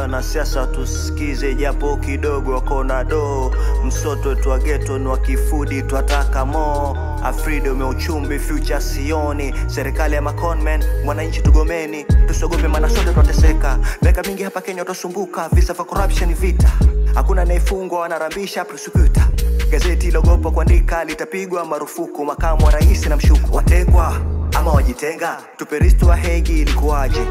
wanasiasa tusikize japo kidogo, wako na doo. Msoto wetu wa geto ni wa kifudi, twataka mo Afrido uchumi future sioni, serikali ya maconman, mwananchi tugomeni, tusiogope maana sote twateseka. Miaka mingi hapa Kenya twasumbuka, visa vya corruption, vita, hakuna anayefungwa, wanarambisha prosecutor. Gazeti logopa kuandika litapigwa marufuku, makamu wa rais na mshuku watekwa ama wajitenga, tupe risto wa Hegi ilikuwaje?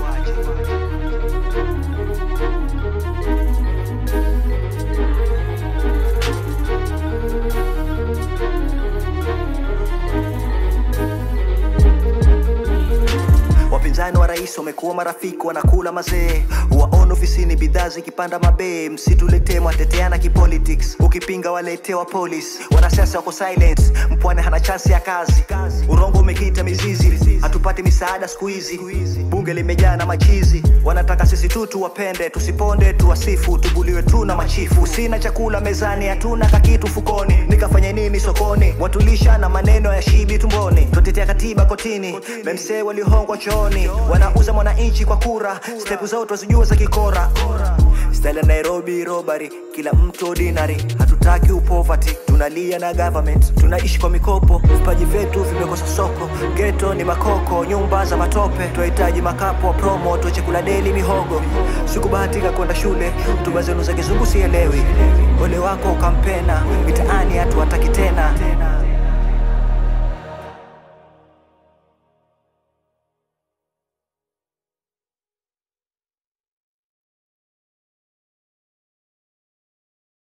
Wapinzani wa rais wamekuwa marafiki, wanakula mazee, waona ofisini bidhaa zikipanda mabei. Msituletee mwateteana kipolitics, ukipinga waletewa polisi. Wanasiasa wako silence, mpwani hana chansi ya kazi, urongo umekita mizizi, hatupati misaada siku hizi, bunge limejaa na machizi. Wanataka sisi tu tuwapende, tusiponde, tuwasifu, tubuliwe tu na machifu. Sina chakula mezani, hatuna kakitu fukoni, nikafanye nini sokoni? Watulisha na maneno ya shibi tumboni, twatetea katiba kotini, memsee waliohongwa chooni, wanauza mwananchi kwa kura, stepu zao twazijua za kikora. Style ya Nairobi robbery, kila mtu ordinary, hatutaki upoverty, tunalia na government, tunaishi kwa mikopo, vipaji vyetu vimekosa soko, geto ni makoko, nyumba za matope, twahitaji makapo wa promo, tuache kula deli mihogo. Sikubahatika kwenda shule, hotuba zenu za kizungu sielewi, ole wako ukampena, mitaani hatuwataki tena.